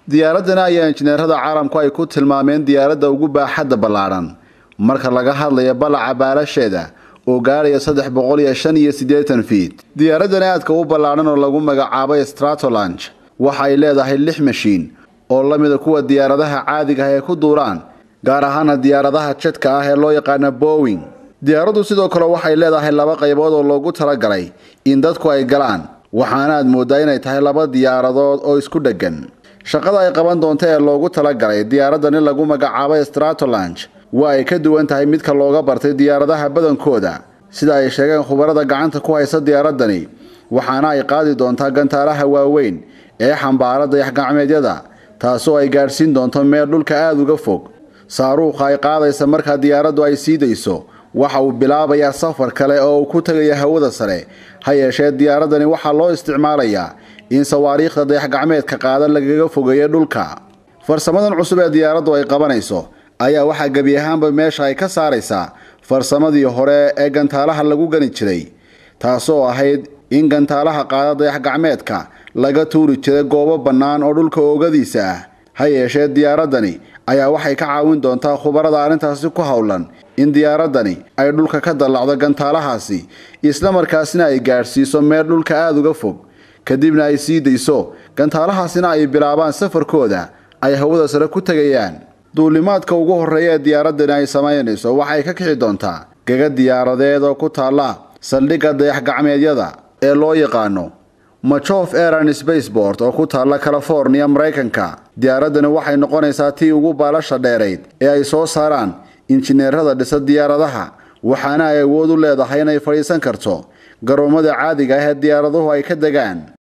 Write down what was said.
diyaaradani ayaa injineerada caalamku ay ku tilmaameen diyaaradda ugu baaxadda ballaadhan marka laga hadlayo ballaca baalasheeda oo gaaraya saddex boqol iyo shan iyo siddeetan fiid diyaaradani aadka u ballaadhan oo lagu magacaabay stratolange waxa ay leedahay lix mashiin oo la mida kuwa diyaaradaha caadiga ah ee ku duulaan gaar ahaana diyaaradaha jadka ah ee loo yaqaana bowing diyaaraddu sidoo kale waxay leedahay laba qaybood oo loogu talagalay in dadku ay galaan waxaana aad mooddaa inay tahay laba diyaaradood oo isku dheggan shaqada ay qaban doonta ee loogu talagalay diyaaradani lagu magacaabay stratolange waa ay ka duwan tahay midka looga bartay diyaaradaha badankooda sida ay sheegeen khubarada gacanta ku haysa diyaaradani waxaana ay qaadi doontaa gantaalaha waaweyn ee xambaara dayax-gacmeedyada taasoo ay gaadhsiin doonto meel dhulka aada uga fog saaruuqa ay qaadaysa markaa diyaaraddu ay sii dayso waxa uu bilaabayaa safar kale oo uu ku tegaya hawada sare ha yeeshee diyaaradani waxaa loo isticmaalayaa in sawaariikhda dayax-gacmeedka qaadan lagaga fogeeyo dhulka farsamadan cusub ee diyaaraddu ay qabanayso ayaa waxaa gebi ahaanba meesha ay ka saaraysaa farsamadii hore ee gantaalaha lagu gani jiray taasoo ahayd in gantaalaha qaada dayax-gacmeedka laga tuuri jiray goobo bannaan oo dhulka oogadiisa ah ha yeeshee diyaaradani ayaa waxay ka caawin doontaa khubarada arrintaasi ku howlan in diyaaradani ay dhulka ka dallacdo gantaalahaasi islamarkaasina ay gaadhsiiso meel dhulka aada uga fog kadibna ay sii dayso gantaalahaasina ay bilaabaan safarkooda ay hawada sare ku tegayaan duulimaadka ugu horreeya ee diyaaradani ay samaynayso waxay ka kici doontaa gaga diyaaradeed oo ku taalla saldhigga dayax-gacmeedyada ee loo yaqaano machof airan spacebort oo ku taalla californiya maraykanka diyaaradani waxay noqonaysaa tii ugu baalasha dheerayd ee ay soo saaraan injineerada dhisa diyaaradaha waxaana ay awood u leedahay inay fadhiisan karto garoomada caadiga ah ee diyaaraduhu ay ka degaan